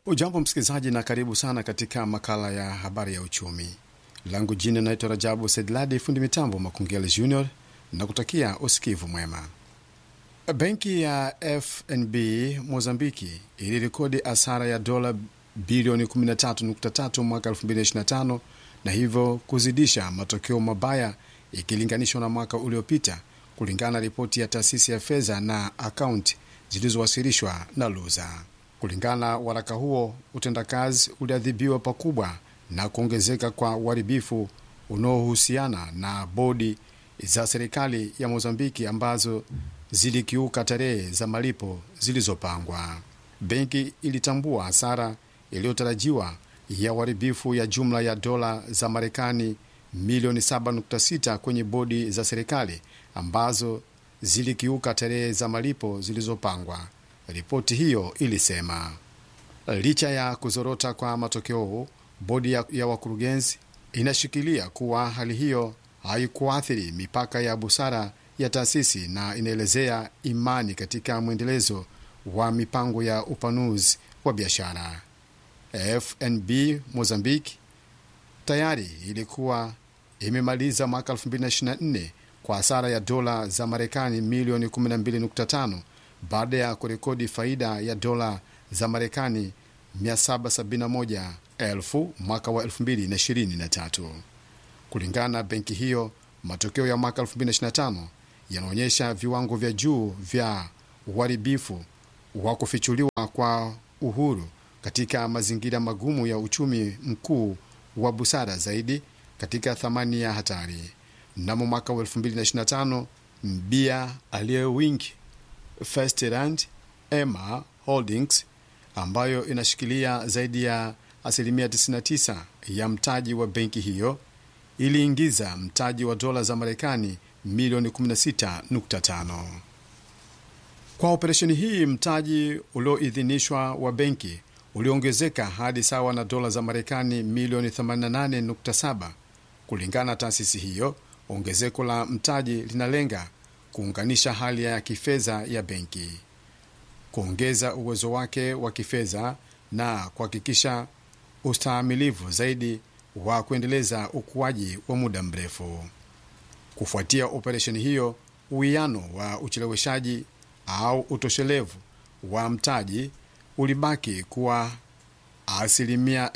Ujambo msikilizaji, na karibu sana katika makala ya habari ya uchumi. Langu jina naitwa Rajabu Sedladi, fundi mitambo Makungele Junior, na kutakia usikivu mwema. Benki ya FNB Mozambiki ilirekodi hasara ya dola bilioni 13.3 mwaka 2025 na hivyo kuzidisha matokeo mabaya ikilinganishwa na mwaka uliopita, kulingana na ripoti ya taasisi ya fedha na akaunti zilizowasilishwa na Luza. Kulingana na waraka huo, utendakazi uliadhibiwa pakubwa na kuongezeka kwa uharibifu unaohusiana na bodi za serikali ya Mozambiki ambazo zilikiuka tarehe za malipo zilizopangwa. Benki ilitambua hasara iliyotarajiwa ya uharibifu ya jumla ya dola za Marekani milioni 7.6 kwenye bodi za serikali ambazo zilikiuka tarehe za malipo zilizopangwa. Ripoti hiyo ilisema licha ya kuzorota kwa matokeo, bodi ya, ya wakurugenzi inashikilia kuwa hali hiyo haikuathiri mipaka ya busara ya taasisi na inaelezea imani katika mwendelezo wa mipango ya upanuzi wa biashara. FNB Mozambique tayari ilikuwa imemaliza mwaka 2024 kwa hasara ya dola za Marekani milioni 12.5 baada ya kurekodi faida ya dola za Marekani 771,000 mwaka wa 2023. Kulingana na benki hiyo, matokeo ya mwaka 2025 yanaonyesha viwango vya juu vya uharibifu wa kufichuliwa kwa uhuru katika mazingira magumu ya uchumi mkuu wa busara zaidi katika thamani ya hatari. Mnamo mwaka wa 2025 mbia aliyewingi Firstrand Emma Holdings ambayo inashikilia zaidi ya asilimia 99 ya mtaji wa benki hiyo iliingiza mtaji wa dola za Marekani milioni 16.5. Kwa operesheni hii, mtaji ulioidhinishwa wa benki uliongezeka hadi sawa na dola za Marekani milioni 88.7. Kulingana na taasisi hiyo, ongezeko la mtaji linalenga kuunganisha hali ya kifedha ya benki, kuongeza uwezo wake wa kifedha na kuhakikisha ustahimilivu zaidi wa kuendeleza ukuaji wa muda mrefu. Kufuatia operesheni hiyo, uwiano wa ucheleweshaji au utoshelevu wa mtaji ulibaki kuwa asilimia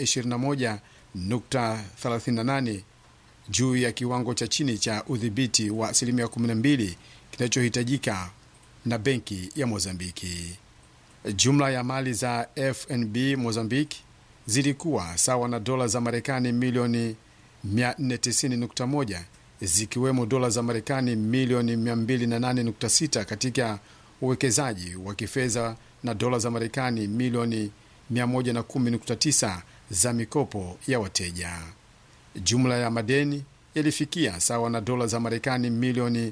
21.38 juu ya kiwango cha chini cha udhibiti wa asilimia 12 kinachohitajika na benki ya Mozambiki. Jumla ya mali za FNB Mozambiki zilikuwa sawa na dola za Marekani milioni 490.1 zikiwemo dola za Marekani milioni 208.6 katika uwekezaji wa kifedha na dola za Marekani milioni 110.9 za mikopo ya wateja. Jumla ya madeni yalifikia sawa na dola za Marekani milioni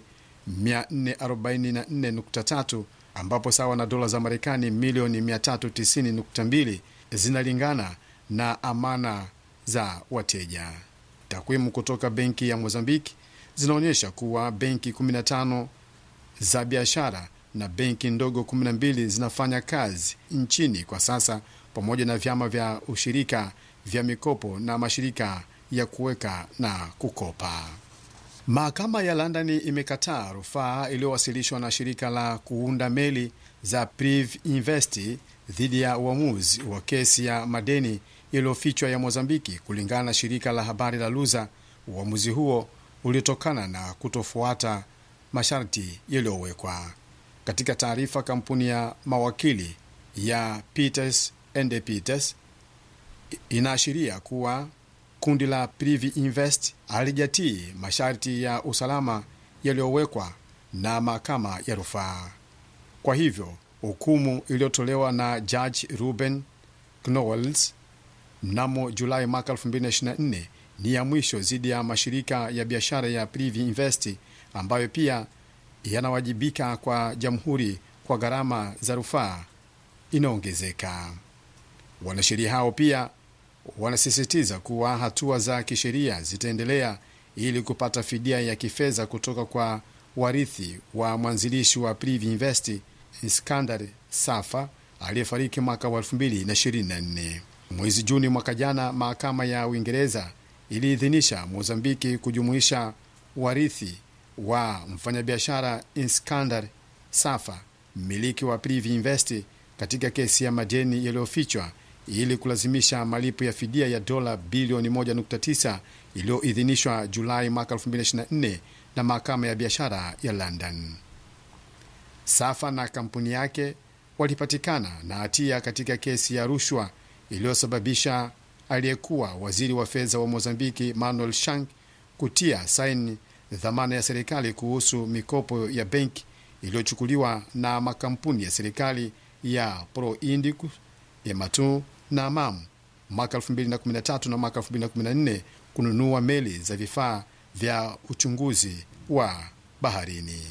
444.3 ambapo sawa na dola za Marekani milioni 390.2 zinalingana na amana za wateja. Takwimu kutoka benki ya Mozambiki zinaonyesha kuwa benki 15 za biashara na benki ndogo 12 zinafanya kazi nchini kwa sasa pamoja na vyama vya ushirika vya mikopo na mashirika ya kuweka na kukopa. Mahakama ya London imekataa rufaa iliyowasilishwa na shirika la kuunda meli za Priv Invest dhidi ya uamuzi wa kesi ya madeni iliyofichwa ya Mozambiki. Kulingana na shirika la habari la Luza, uamuzi huo uliotokana na kutofuata masharti yaliyowekwa. Katika taarifa, kampuni ya mawakili ya Peters and Peters inaashiria kuwa kundi la Privi Invest halijatii masharti ya usalama yaliyowekwa na mahakama ya rufaa. Kwa hivyo hukumu iliyotolewa na Judge Ruben Knowles mnamo Julai mwaka 2024 ni ya mwisho dhidi ya mashirika ya biashara ya Privi Invest ambayo pia yanawajibika kwa jamhuri kwa gharama za rufaa inaongezeka. Wanasheria hao pia wanasisitiza kuwa hatua za kisheria zitaendelea ili kupata fidia ya kifedha kutoka kwa warithi wa mwanzilishi wa Privi Invest Iskandar Safa aliyefariki mwaka wa 2024. Mwezi Juni mwaka jana, mahakama ya Uingereza iliidhinisha Mozambiki kujumuisha warithi wa mfanyabiashara Iskandar Safa, mmiliki wa Privi Invest, katika kesi ya madeni yaliyofichwa ili kulazimisha malipo ya fidia ya dola bilioni 1.9 iliyoidhinishwa Julai mwaka 2024 na mahakama ya biashara ya London. Safa na kampuni yake walipatikana na hatia katika kesi ya rushwa iliyosababisha aliyekuwa waziri wa fedha wa Mozambiki Manuel Shank kutia saini dhamana ya serikali kuhusu mikopo ya benki iliyochukuliwa na makampuni ya serikali ya Pro Indicus, Ematu na Amam mwaka 2013 na mwaka 2014 kununua meli za vifaa vya uchunguzi wa baharini.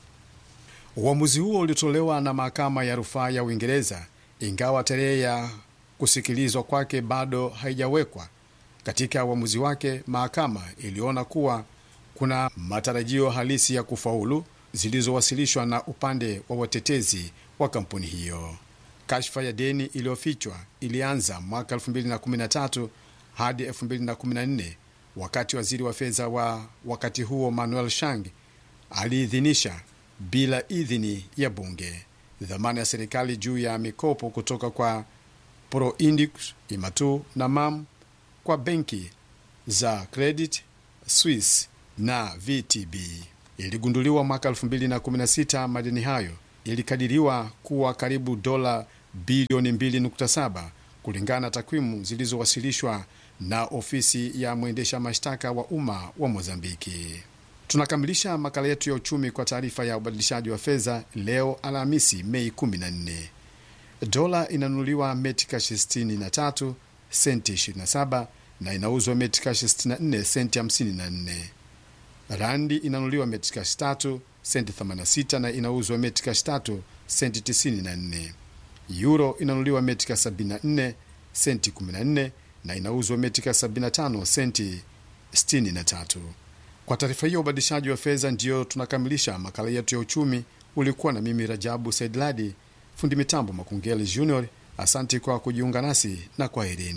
Uamuzi huo ulitolewa na mahakama ya rufaa ya Uingereza, ingawa tarehe ya kusikilizwa kwake bado haijawekwa. Katika uamuzi wake, mahakama iliona kuwa kuna matarajio halisi ya kufaulu zilizowasilishwa na upande wa watetezi wa kampuni hiyo. Kashfa ya deni iliyofichwa ilianza mwaka 2013 hadi 2014 wakati waziri wa fedha wa wakati huo Manuel Shang aliidhinisha bila idhini ya bunge dhamana ya serikali juu ya mikopo kutoka kwa Proindicus, Imatu na Mam kwa benki za Credit Suisse na VTB. Iligunduliwa mwaka 2016. Madeni hayo ilikadiriwa kuwa karibu dola bilioni 2.7 kulingana na takwimu zilizowasilishwa na ofisi ya mwendesha mashtaka wa umma wa Mozambiki. Tunakamilisha makala yetu ya uchumi kwa taarifa ya ubadilishaji wa fedha leo Alhamisi, Mei 14. Dola inanunuliwa metikash 63 senti 27 na inauzwa metikash 64 senti 54. Randi inanunuliwa metikash 3 senti 86 na inauzwa metikash 3 senti 94. Euro inanunuliwa metika 74 senti 14 na inauzwa metika 75 senti 63. Kwa taarifa hiyo ubadilishaji wa fedha, ndiyo tunakamilisha makala yetu ya uchumi. Ulikuwa na mimi Rajabu Saidladi, fundi mitambo Makungeli Junior. Asante kwa kujiunga nasi na kwaherini.